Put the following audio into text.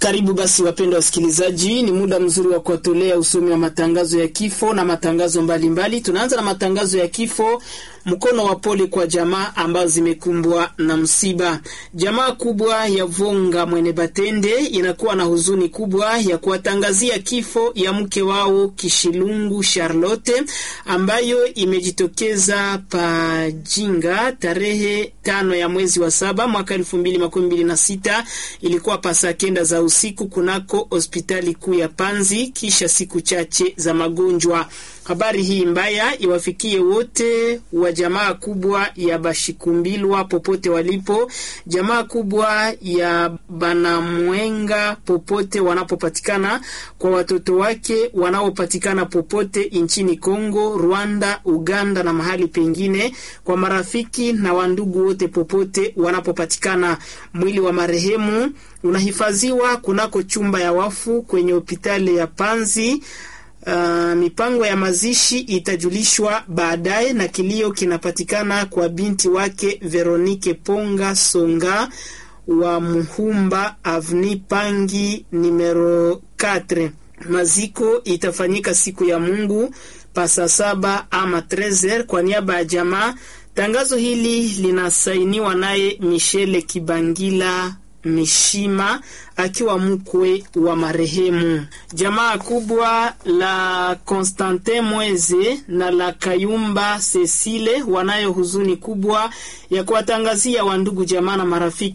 Karibu basi wapendwa wasikilizaji, ni muda mzuri wa kuwatolea usomi wa matangazo ya kifo na matangazo mbalimbali. Tunaanza na matangazo ya kifo. Mkono wa pole kwa jamaa ambazo zimekumbwa na msiba. Jamaa kubwa ya Vonga Mwene Batende inakuwa na huzuni kubwa ya kuwatangazia kifo ya mke wao Kishilungu Charlotte ambayo imejitokeza Pajinga tarehe tano ya mwezi wa saba mwaka elfu mbili makumi mbili na sita. Ilikuwa pasa kenda za usiku kunako hospitali kuu ya Panzi kisha siku chache za magonjwa. Habari hii mbaya iwafikie wote wa jamaa kubwa ya Bashikumbilwa popote walipo, jamaa kubwa ya Banamwenga popote wanapopatikana, kwa watoto wake wanaopatikana popote nchini Kongo, Rwanda, Uganda na mahali pengine, kwa marafiki na wandugu wote popote wanapopatikana. Mwili wa marehemu unahifadhiwa kunako chumba ya wafu kwenye hospitali ya Panzi. Uh, mipango ya mazishi itajulishwa baadaye, na kilio kinapatikana kwa binti wake Veronike Ponga Songa wa Muhumba Avni Pangi numero 4. Maziko itafanyika siku ya Mungu pasa saba ama 13 kwa niaba ya jamaa. Tangazo hili linasainiwa naye Michele Kibangila Mishima akiwa mkwe wa marehemu. Jamaa kubwa la Constantin Mweze na la Kayumba Cecile wanayo huzuni kubwa ya kuwatangazia wandugu jamaa na marafiki